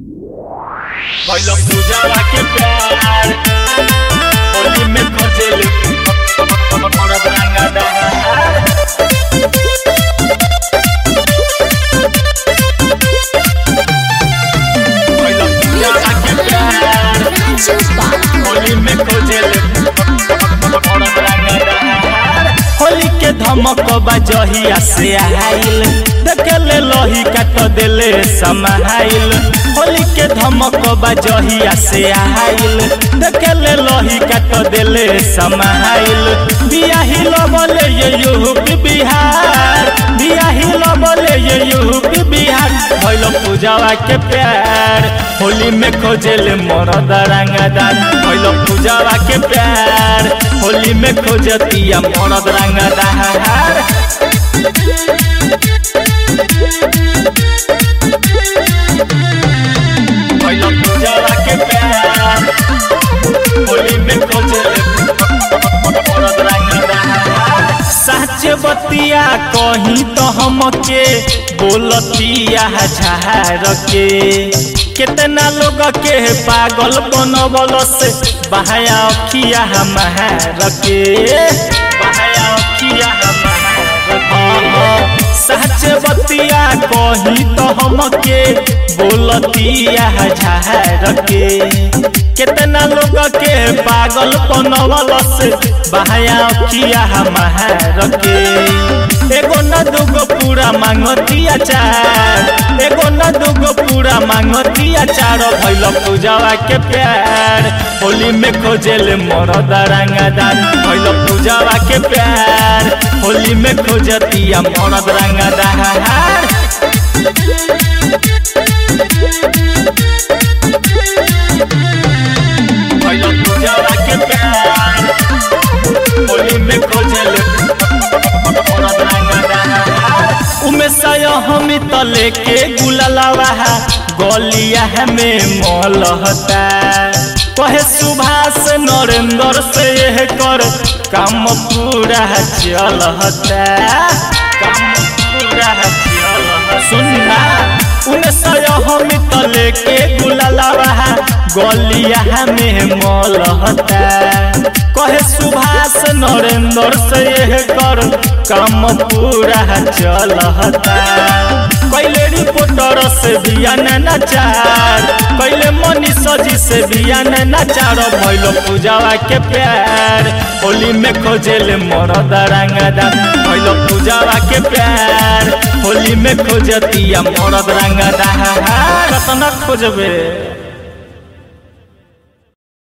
भइल पूजावा के प्यार होली में खोजेल मरद रंगदार भइल पूजावा के प्यार होली में खोजेल मरद रंगदार होली के धमक बजहिया से आइल देखले लोही काट देले समाइल होली के धमक बजहिया से आइल देखले लोही काट देले समाइल बियाही लबले ये यूपी बिहार बियाही लबले ये यूपी बिहार भइल पूजावा के प्यार होली में खोजेले मरद रंगदार भइल पूजावा के प्यार होली में खोजतिया मरद रंगदार भइल पूजावा के प्यार होली में खोजेले मरद रंगदार सच बतिया कहीं तो हमके बोलतिया झार के कितना लोग के पागल बनबल से बहाया अखिया हमार के बहाया अखिया हमार सच बतिया कहीं तो हमके बोलतिया झार के कितना लोग के पागल बनवल से बहाया अखिया हमार के एगो न दूगो पूरा मांगतिया चार एगो न दूगो पूरा मांगतिया चार भइल पूजावा के प्यार होली में खोजेल मरद रंगदार भइल पूजावा के प्यार होली में खोजतिया मरद रंगदार भइल पूजावा के प्यार होली में खोजेल मरद रंगदार उमे सय हम त लेके गुलालावा गलिया में मलहता कहे सुभाष नरेंद्र से यह कर काम पूरा चलहता काम पूरा चलहता सुनना उमे सय हम त लेके गुलालावा गलिया में मलहता कहे सुभाष नरेंद्र से यह कर काम पूरा चलहता कैले रिपोर्टर से बियान नचार कैले मनीष जी से बियान नचार भैल पूजावा के प्यार होली में खोजेले मरद रंगदार भैल पूजावा के प्यार होली में खोजतिया मरद रंगदार कतना खोजबे